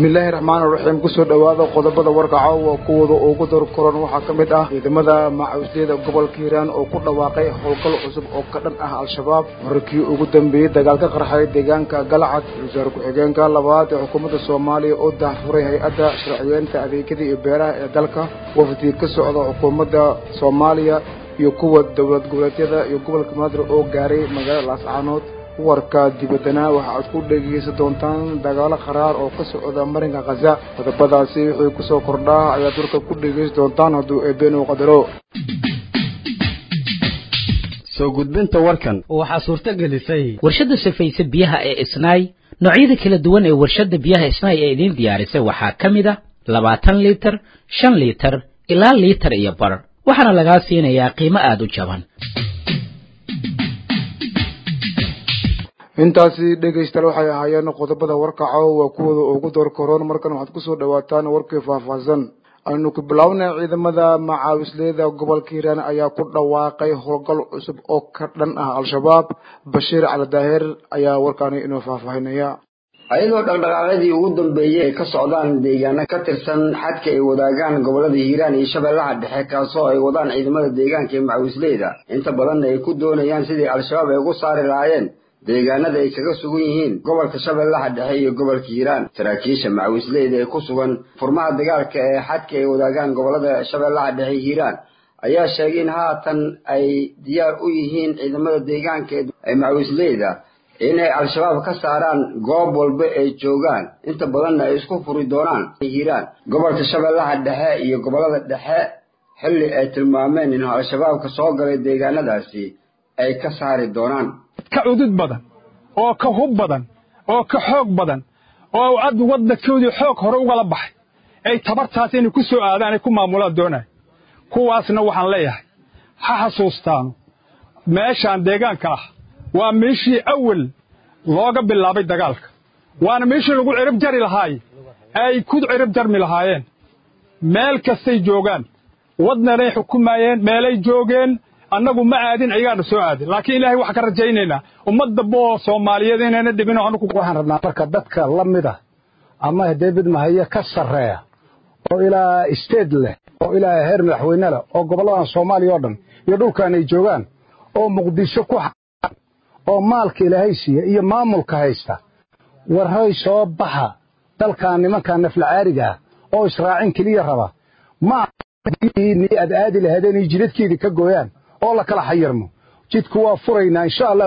bismillaahi raxmaan raxiim kusoo dhowaada qodobada warka caawa kuwooda ugu dar koran waxaa ka mid ah ciidamada macawisleyda gobolka hiiraan oo ku dhawaaqay howlgal cusub oo ka dhan ah al-shabaab markii ugu dambeeyey dagaal ka qarxay deegaanka galcad wasaare ku-xigeenka labaad ee xukuumadda soomaaliya oo daahfuray hay-adda sharciyeynta adeegyada iyo beeraha ee dalka wafdi ka socda xukuumadda soomaaliya iyo kuwa dowlad goboleedyada iyo gobolka maadir oo gaaray magaalada laascaanood warka dibaddana waxa aad ku dhegeysan doontaan dagaalo qaraar oo ka socda marinka khaza qodobadaasi wixii kusoo kordhaa ayaad warka ku dhegeysan doontaan hadduu eebeen uu qadaro soo gudbinta warkan waxaa suurto gelisay warshadda safayse biyaha ee isnaay noocyada kala duwan ee warshadda biyaha isnaay ee idiin diyaarisay waxaa ka mid a labaatan liitar shan liitar ilaa liitar iyo bar waxaana lagaa siinayaa qiimo aada u jaban intaasi dhegaystayaal waxay ahaayeen qodobada warka caawa kuwooda ugu door koroon markan waxaad kusoo dhawaataan warkii faahfaahsan aynu ku bilownay ciidamada macaawisleyda gobolka hiiraan ayaa ku dhawaaqay howlgal cusub oo ka dhan ah al-shabaab bashiir cali daahir ayaa warkaani inoo faahfaahinaya ayadoo dhaqdhaqaaqyadii ugu dambeeyey ay ka socdaan deegaano ka tirsan xadka ay wadaagaan gobolada hiiraan iyo shabeellaha dhexe kaasoo ay wadaan ciidamada deegaanka ee macawisleyda inta badanna ay ku doonayaan sidii al-shabaab ay ugu saari lahaayeen deegaanada ay kaga sugan yihiin gobolka shabeellaha dhexe iyo gobolka hiiraan saraakiisha macawisleyda ee ku sugan furmaha dagaalka ee xadka ay wadaagaan gobolada shabeellaha dhexe hiiraan ayaa sheegay in haatan ay diyaar u yihiin ciidamada deegaanka ee macawisleyda inay al-shabaab ka saaraan goob walba ay joogaan inta badanna ay isku furi doonaan hiiraan gobolka shabeellaha dhexe iyo gobolada dhexe xilli ay tilmaameen in al-shabaabka soo galay deegaanadaasi ay ka saari doonaan ka cudud badan oo ka hub badan oo ka xoog badan oo cad waddankoodii xoog hore ugala baxay ay tabartaas inay ku soo aadaan ay ku maamulaan doonaya kuwaasna waxaan leeyahay ha xasuustaanu meeshaan deegaanka ah waa meeshii awal looga bilaabay dagaalka waana meeshii lagu cirib jari lahaay ay ku cirib jarmi lahaayeen meel kastay joogaan wadnanay xukumaayeen meelay joogeen annagu ma aadin ayagaana soo aadin laakiin ilaahay waxaan ka rajaynaynaa ummad dambe oo soomaaliyeed inayna dhibin waxaan rabnaa marka dadka la mida ama deebid mahaye ka sarreeya oo ilaa isteed leh oo ilaa heer madaxweyne leh oo gobolladan soomaaliya oo dhan iyo dhulkan ay joogaan oo muqdisho ku xaan oo maalka ilaahay siiya iyo maamulka haysta warray soo baxa dalkan nimankan naflacaariga ah oo israacin keliya raba ma aad aadi lahaydeen iyo jidadkeedii ka gooyaan oo la kala xayirmo jidku waa furaynaa insha allah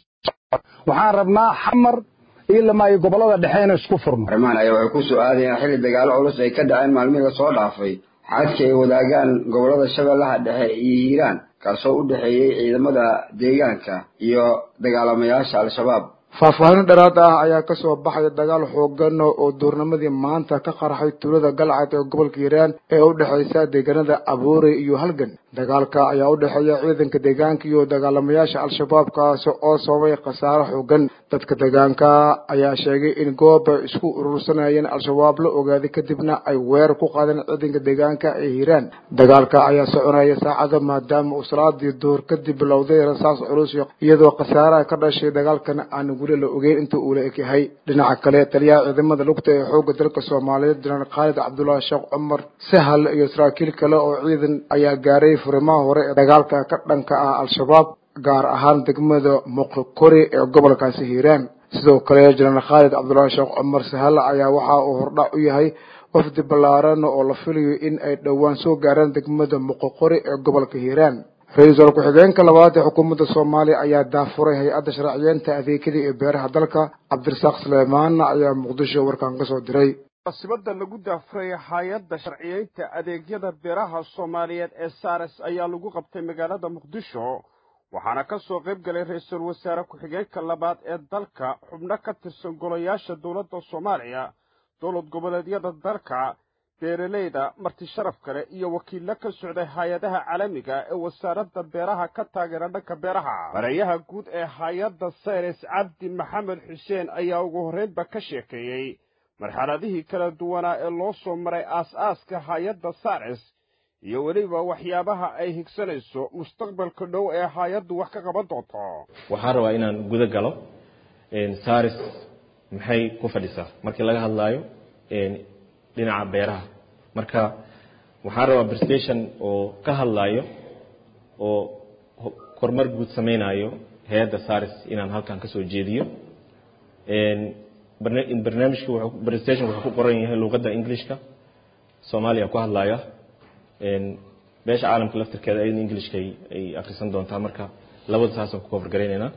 waxaan rabnaa xamar ilamaayo gobollada dhexe inay isku furno arrimahan ayaa waxay ku soo aadayaan xilli dagaalo culus ay ka dhaceen maalmihii lasoo dhaafay xadka ay wadaagaan gobollada shabeellaha dhexe iyo hiiraan kaasoo u dhexeeyey ciidamada deegaanka iyo dagaalamayaasha al-shabaab faahfaahin dheeraad ah ayaa kasoo baxaya dagaal xoogan oo duurnimadii maanta ka qarxay tuulada galcad ee gobolka hiiraan ee u dhexaysa deegaanada abuure iyo halgan dagaalka ayaa u dhexeeya ciidanka deegaanka iyo dagaalamayaasha al-shabaab kaasi oo sababay khasaaro xoogan dadka deegaanka ayaa sheegay in goob ay isku urursanayeen al-shabaab la ogaaday kadibna ay weerar ku qaadeen ciidanka deegaanka ee hiiraan dagaalka ayaa soconaya saacado maadaama uu salaadii duhur kadib bilowday rasaas culus iyadoo khasaaraha ka dhashay dagaalkana aan la ogeyn inta uu la eg yahay dhinaca kale taliyaha ciidamada lugta ee xoogga dalka soomaaliyeed jenaraal khaalid cabdullaahi sheekh cumar sahal iyo saraakiil kale oo ciidan ayaa gaaray furimaha hore ee dagaalka ka dhanka ah al-shabaab gaar ahaan degmada muqokori ee gobolkaasi hiiraan sidoo kale jenaraal khaalid cabdullaahi sheekh cumar sahal ayaa waxa uu hordhac u yahay wafdi ballaaran oo la filayo in ay dhowaan soo gaaraan degmada muqoqori ee gobolka hiiraan ra-iisul ku-xigeenka labaad ee xukuumadda soomaaliya ayaa daafuray hay-adda sharciyeynta adeegyada ee beeraha dalka cabdirasaaq suleymaan ayaa muqdisho warkan ka soo diray munaasibadda lagu daafuray hay-adda sharciyeynta adeegyada beeraha soomaaliyeed ee sares ayaa lagu qabtay magaalada muqdisho waxaana ka soo qayb galay ra-iisul wasaare ku-xigeenka labaad ee dalka xubno ka tirsan golayaasha dowladda soomaaliya dowlad goboleedyada dalka beeralayda marti sharaf kale iyo wakiillo ka socday hay-adaha caalamiga ee wasaaradda beeraha ka taageera dhanka beeraha barayaha guud ee hay-adda sayres cabdi maxamed xuseen ayaa ugu horreynba ka sheekeeyey marxaladihii kala duwanaa ee loo soo maray aas-aaska hay-adda sares iyo weliba waxyaabaha ay higsanayso mustaqbalka dhow ee hay-addu wax ka qaban doonto waxaan rabaa inaan guda galo saris maxay ku fadhisaa markii laga hadlaayo dhinaca beeraha marka waxaan rabaa presentation oo ka hadlayo oo kormar guud sameynayo hay-adda saris inaan halkan kasoo jeediyo barnaamijka presentation wuxuu ku qoran yahay luuqadda englishka soomaaliya ku hadlaya beesha caalamka laftirkeeda ayadna englishka ay akrisan doontaa marka labada saasaan ku cover garaynaynaa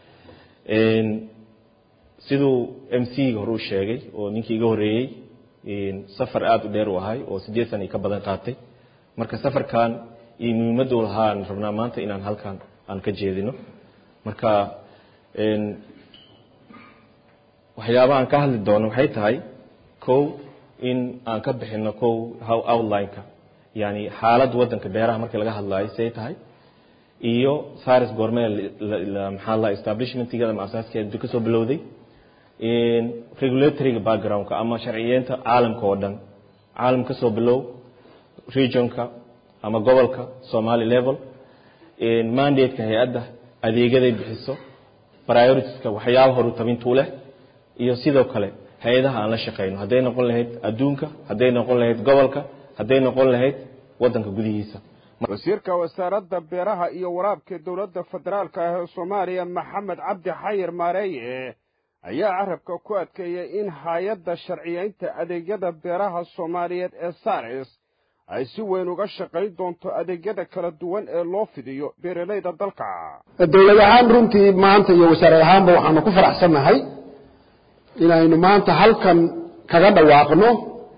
siduu m c ga hore u sheegay oo ninkii iga horreeyey safar aada u dheer u ahay oo siddeed sana i ka badan qaatay marka safarkan iyo muhiimaddu lahaa aan rabnaa maanta inaan halkan aan ka jeedino marka waxyaabaha aan ka hadli doono waxay tahay kow in aan ka bixino kow how outline-ka yani xaaladda waddanka beeraha markii laga hadlaayo siay tahay iyo saris goormee maxaa la establishmentigeeda ama asaaskeeda intuu kasoo bilowday regulatoryga backgroundka ama sharciyeenta caalamka oo dhan caalam kasoo bilow regionka ama gobolka somali level mandate-ka hay-adda adeegyaday bixiso prioritiska waxyaaba horu tabintuu leh iyo sidoo kale hay-adaha aan la shaqeyno hadday noqon lahayd adduunka hadday noqon lahayd gobolka hadday noqon lahayd waddanka gudihiisa wasiirka wasaaradda beeraha iyo waraabka dowladda federaalka ah ee soomaaliya maxamed cabdi xayir maareeye ayaa carabka ku adkeeyey in hay-adda sharciyeynta adeegyada beeraha soomaaliyeed ee saris ay si weyn uga shaqayn doonto adeegyada kala duwan ee loo fidiyo beeralayda dalka dowlad ahaan runtii maanta iyo wasaarad ahaanba waxaanu ku faraxsannahay inaynu maanta halkan kaga dhawaaqno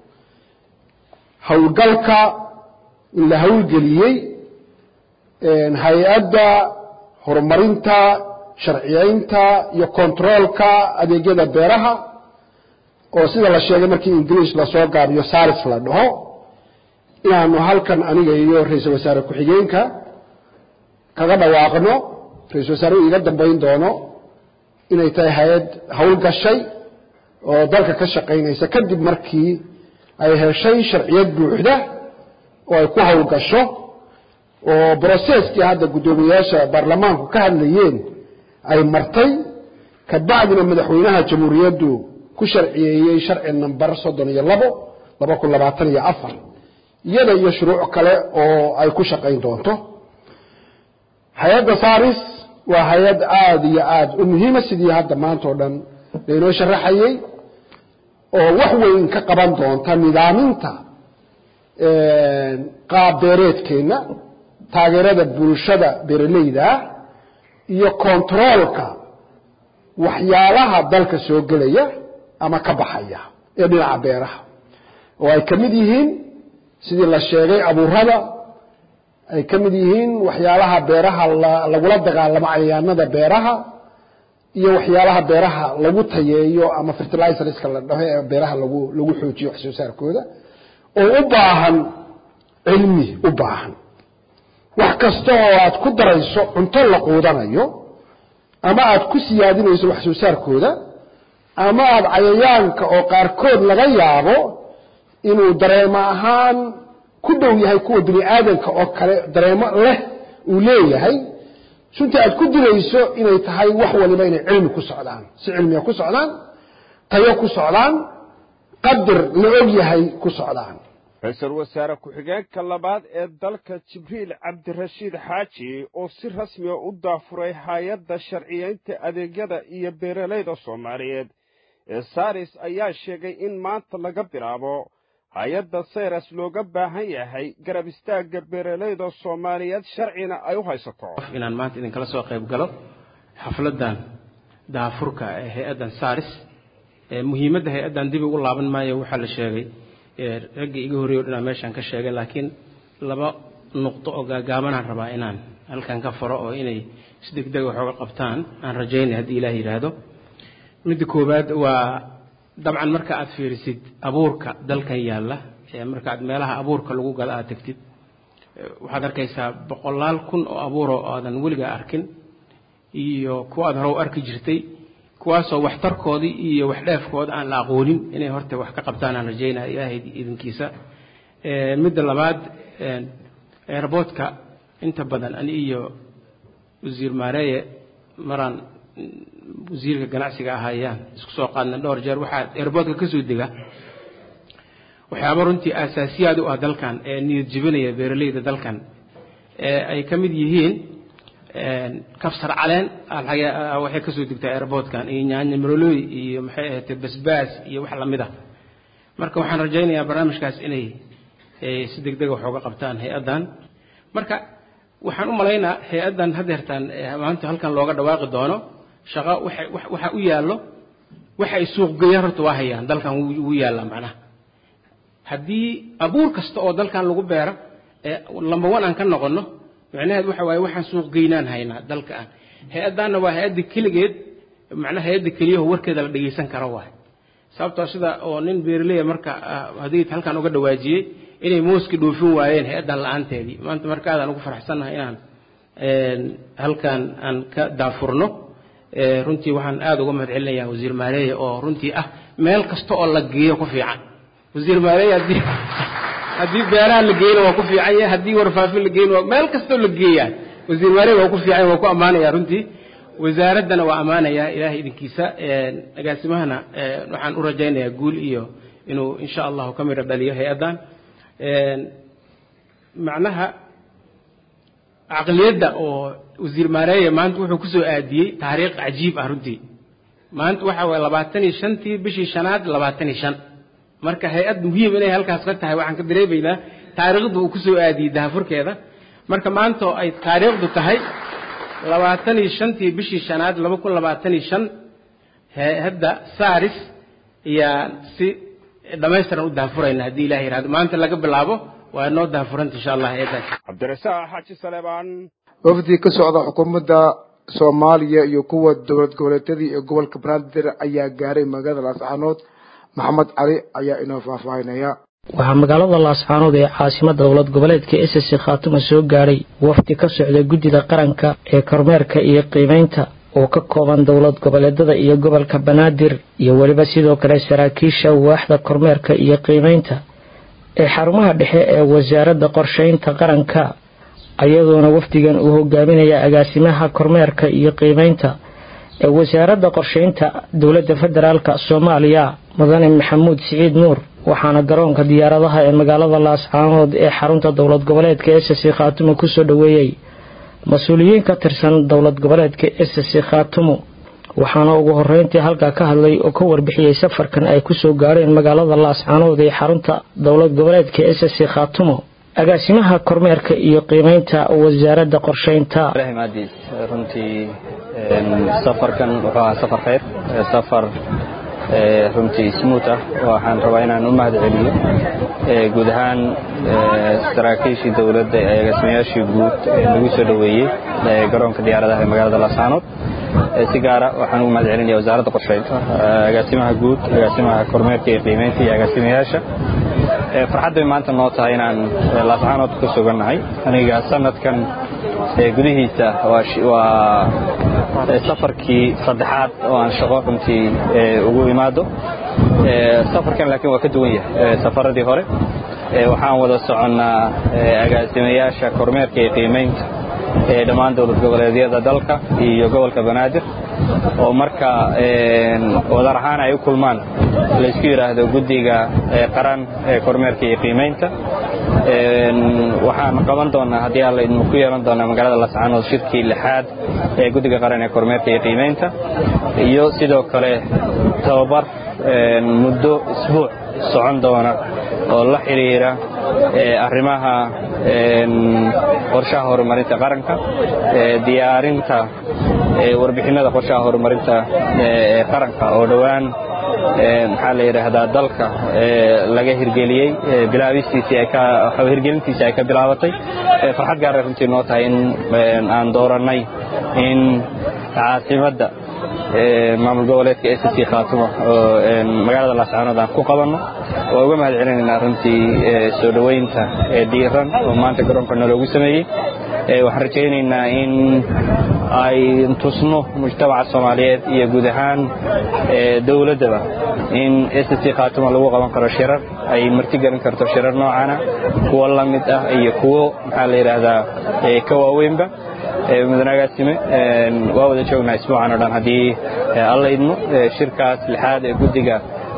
howlgalka in la howlgeliyey hay-adda horumarinta sharciyeynta iyo controolka adeegyada beeraha oo sida la sheegay markii ingiliish lasoo gaabiyo saris la dhaho inaanu halkan aniga iyo ra-iisul wasaare ku-xigeenka kaga dhawaaqno ra-isul wasaarehu iga dambayn doono inay tahay hay-ad howlgashay oo dalka ka shaqaynaysa kadib markii ay heshay sharciyad buuxda oo ay ku howlgasho oo broceskii hadda guddoomiyayaasha baarlamaanku ka hadlayeen ay martay kabacdina madaxweynaha jamhuuriyaddu ku sharciyeeyey sharci number soddon iyo labo laba kun labaatan iyo afar iyada iyo shuruuc kale oo ay ku shaqayn doonto hay-adda saris waa hay-ad aada iyo aada u muhiima sidii hadda maanta oo dhan laynoo sharaxayey oo wax weyn ka qaban doonta nidaaminta qaab beereedkeenna taageerada bulshada beeralayda ah iyo controolka waxyaalaha dalka soo gelaya ama ka baxaya ee dhinaca beeraha oo ay ka mid yihiin sidii la sheegay abuurada ay ka mid yihiin waxyaalaha beeraha lagula dagaalamo cayayaanada beeraha iyo waxyaalaha beeraha lagu tayeeyo ama fertilizerska la dhaho ee beeraha lagu lagu xoojiyo wax soo saarkooda oo u baahan cilmi u baahan wax kasta oo aad ku darayso cunto la quudanayo ama aad ku siyaadinayso wax soo saarkooda ama aad cayayaanka oo qaarkood laga yaabo inuu dareemo ahaan ku dhow yahay kuwa bini aadanka oo kale dareemo leh uu leeyahay sunta aad ku dilayso inay tahay wax waliba inay cilmi ku socdaan si cilmiga ku socdaan tayo ku socdaan qadar la og yahay ku socdaan ra-iisul wasaare ku-xigeenka labaad ee dalka jibriil cabdirashiid xaaji oo si rasmiga u daafuray hay-adda sharciyeynta adeegyada iyo beeralayda soomaaliyeed ee saris ayaa sheegay in maanta laga bilaabo hay-adda sayras looga baahan yahay garab istaagga beeralayda soomaaliyeed sharcina ay u haysato inaan maanta idinkala soo qayb galo xafladdan daafurka ee hay-addan saris muhiimadda hay-addan dib ugu laaban maayo waxaa la sheegay raggii iga horreeyo dhanaa meeshaan ka sheegay laakiin laba nuqdo oo gaagaabanaan rabaa inaan halkan ka faro oo inay si degdega waxooga qabtaan aan rajaynay haddii ilaah yidhaahdo midda koowaad waa dabcan marka aad fiirisid abuurka dalkan yaalla marka aad meelaha abuurka lagu gado aad tegtid waxaad arkaysaa boqolaal kun oo abuuro oo aadan weligaa arkin iyo kuwa aad hore u arki jirtay kuwaasoo waxtarkoodii iyo waxdheefkooda aan la aqoonin inay horta wax ka qabtaan aan rajaynaya ilaahay idinkiisa midda labaad airboodka inta badan ani iyo wasiir maareeye maraan wasiirka ganacsiga ahayaan isku soo qaadna dhowr jeer waxaa airboodka ka soo dega waxyaaba runtii aasaasiyaad u ah dalkan ee niyad jebinaya beeraleyda dalkan ee ay ka mid yihiin kabsar caleen waxay kasoo degtaa airportkan iyo nyaanya marolooy iyo maxay ahayd basbaas iyo wax lamid ah marka waxaan rajaynayaa barnaamijkaas inay si degdega wax uga qabtaan hay-addan marka waxaan u malaynaa hay-addan hadeertaan maanta halkan looga dhawaaqi doono shaqo waxa u yaallo waxa ay suuqgeeyaan horta waa hayaan dalkan wuu yaallaa macnaha haddii abuur kasta oo dalkan lagu beero ee lamba one aan ka noqonno macnaheed waxa waaye waxaan suuqgeynaan haynaa dalka aan hay-addaanna waa hay-adda keligeed macnaha hay-adda keliyaho warkeeda la dhegaysan karo waay sababtoo sida oo nin beeraleya marka haddii halkan uga dhawaajiyey inay mooski dhoofin waayeen hay-addan la-aanteedii maanta marka aadaan ugu faraxsannahay inaan halkan aan ka daafurno runtii waxaan aada uga mahad celinayaa wasiir maareeye oo runtii ah meel kasta oo la geeyo ku fiican wasiir maareeye haddii haddii beeraha la geeyna waa ku fiican yahay haddii warfaafin la geeyna waa meel kastoo la geeyaa wasiir maareeye waa ku fiican waa ku ammaanaya runtii wasaaraddana waa ammaanayaa ilaahay idinkiisa agaasimahana waxaan u rajaynayaa guul iyo inuu insha allahu ka midho dhaliyo hay-addan macnaha caqliyadda oo wasiir maareeye maanta wuxuu kusoo aadiyey taariikh cajiib ah runtii maanta waxa waye labaatan iyo shantii bishii shanaad labaatan iyo shan marka hay-ad muhiim inay halkaas ka tahay waxaan ka dareemaynaa taariikhda uu kusoo aadiyey daafurkeeda marka maanta oo ay taariikhdu tahay labaatan iyo shantii bishii shanaad laba kun labaatan iyo shan hay-adda saris ayaa si dhammaystiran u daafurayna haddii ilaha yihahdo maanta laga bilaabo waa noo daafuranta insha allah hay-addaas cabdirasaaq xaaji saleebaan wafdi ka socda xukuumadda soomaaliya iyo kuwa dowlad goboleedyadii ee gobolka banaadir ayaa gaaray magaalada laascaanood maxamed cali ayaa inoo faahfaahinaya waxaa magaalada laascaanood ee caasimada dowlad goboleedka s c khaatuma soo gaadhay wafdi ka socda guddida qaranka ee kormeerka iyo qiimeynta oo ka kooban dowlad goboleedada iyo gobolka banaadir iyo weliba sidoo kale saraakiisha waaxda kormeerka iyo qiimeynta ee xarumaha dhexe ee wasaaradda qorsheynta qaranka ayadoona wafdigan uu hogaaminaya agaasimaha kormeerka iyo qiimeynta ee wasaaradda qorsheynta dowladda federaalk soomaaliya mudane maxamuud siciid nuur waxaana garoonka diyaaradaha ee magaalada laascaanood ee xarunta dowlad goboleedka s c khaatumo kusoo dhoweeyey mas-uuliyiin ka tirsan dowlad goboleedka s c khaatumo waxaana ugu horeyntii halkaa ka hadlay oo ka warbixiyey safarkan ay kusoo gaareen magaalada laascaanood ee xarunta dowlad goboleedka s c khaatumo agaasimaha kormeerka iyo qiimeynta wasaaradda qorsheynta runtii safarkan wuxuu ahaa safar khayr safar runtii smuut ah waxaan rabaa inaan u mahad celiyo guud ahaan saraakiishii dowladda ee agaasimayaashii guud ee nagu soo dhoweeyey garoonka diyaaradaha ee magaalada laascaanood si gaara waxaan ugu mahad celinaya wasaaradda qorsheynta agaasimaha guud agaasimaha kormeerka iyo qiimeynta iyo agaasimayaasha farxad bay maanta noo tahay inaan laascaanood ku sugannahay aniga sanadkan gudihiisa waa safarkii saddexaad oo aan shaqo runtii ugu imaado safarkan laakiin waa ka duwan yahay safaradii hore waxaan wada soconnaa agaasimayaasha kormeerka iyo qiimeynta ee dhammaan dowlad goboleedyada dalka iyo gobolka banaadir oo marka wadar ahaan ay u kulmaan laysku yidhaahdo guddiga qaran ee kormeerka iyo qiimeynta waxaan qaban doonaa haddii alla idinku ku yeelan doonaa magaalada lascaanood shirkii lixaad ee guddiga qaran ee kormeerka iyo qiimeynta iyo sidoo kale tababar muddo isbuuc socon doona oo la xidhiira arrimaha qorshaha horumarinta qaranka diyaarinta warbixinada qorshaha horumarinta qaranka oo dhowaan maxaa la yidhaahdaa dalka laga hirgeliyey bilaabistiisii ay ka hirgelintiisii ay ka bilaabatay farxad gaara runtii noo tahay in aan doorannay in caasimadda maamul goboleedka s c khaatumo oo magaalada laascaanood aan ku qabanno waa uga mahad celinaynaa runtii soo dhoweynta diiran oo maanta garoonka naloogu sameeyey waxaan rajaynaynaa in ay tusno mujtamaca soomaaliyeed iyo guud ahaan dowladdaba in s c khaatumo lagu qaban karo shirar ay martigelin karto shirar noocana kuwo la mid ah iyo kuwo maxaa la yidhaahdaa ka waaweynba mudane agaasime waa wada joognaa isbuucan o dhan haddii alla idmo shirkaas lixaad ee guddiga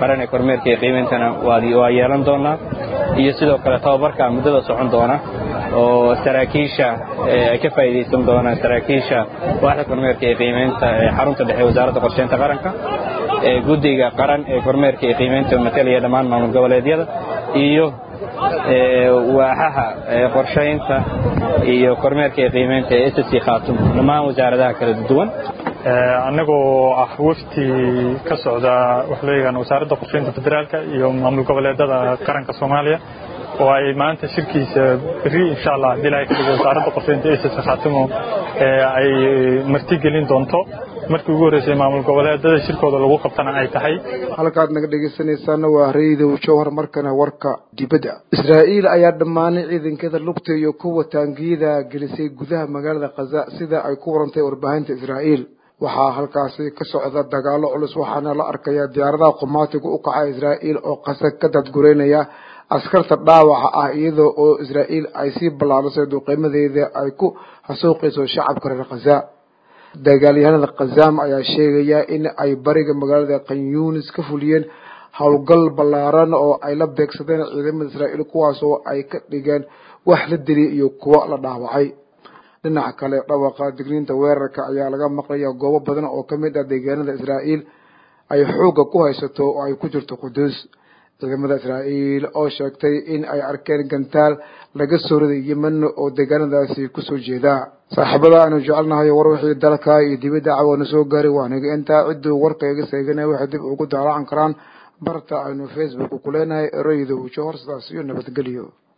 qaran ee kormeerka iyo qiimeyntana waa yeelan doonaa iyo sidoo kale tababarka muddada socon doona oo saraakiisha ay ka faa'iidaysan doonaan saraakiisha waaxda kormeerka iyo qiimeynta ee xarunta dhexe wasaaradda qorsheynta qaranka ee guddiga qaran ee kormeerka iyo qiimeynta matalaya dhammaan maamul goboleedyada iyo waaxaha qorshaynta iyo kormeerka iyo qiimeynta ee ssc khaatum dhammaan wasaaradaha kala duwan annagoo ah wafti ka socda waxa loo yaqaan wasaaradda qorsheynta federaalka iyo maamul goboleedada qaranka soomaaliya oo ay maanta shirkiisa berri insha allah haddii ilahay ka dhigo wasaaradda qorsheynta ssc khaatimo ay martigelin doonto markii ugu horreysay maamul goboleedada shirkooda lagu qabtana ay tahay halkaad naga dhegaysanaysaana waa raydow jowhar markana warka dibadda israa'iil ayaa dhammaanay ciidankeeda lugta iyo kuwa taangiyada gelisay gudaha magaalada khaza sida ay ku warantay warbaahinta israa'iil waxaa halkaasi ka socda dagaalo culus waxaana la arkayaa diyaaradaha qumaatiga u kaca israa'iil oo kasa ka dadgureynaya askarta dhaawaca ah iyadoo oo israa'iil ay sii ballaadhisay duqeymadeeda ay ku hasuuqayso shacabka reer khaza dagaalyahanada khazaam ayaa sheegaya in ay bariga magaalada kanyunis ka fuliyeen howlgal ballaaran oo ay la beegsadeen ciidamada israa'iil kuwaas oo ay ka dhigeen wax la diliyay iyo kuwo la dhaawacay dhinaca kale dhawaqa digniinta weerarka ayaa laga maqlaya goobo badan oo ka mid ah deegaanada israa'iil ay xoogga ku haysato oo ay ku jirto quduus ciidamada israa'iil oo sheegtay in ay arkeen gantaal laga soo riday yemen oo deegaanadaasi kusoo jeeda saaxiibada aanu jecelnahay war wixii dalka iyo dibadda cawana soo gaaray waaniga intaa cidduu warka iga seeganaya waxay dib ugu daalacan karaan barta aynu facebook ku leenahay ereyda wujo hor sidaas iyo nabadgelyo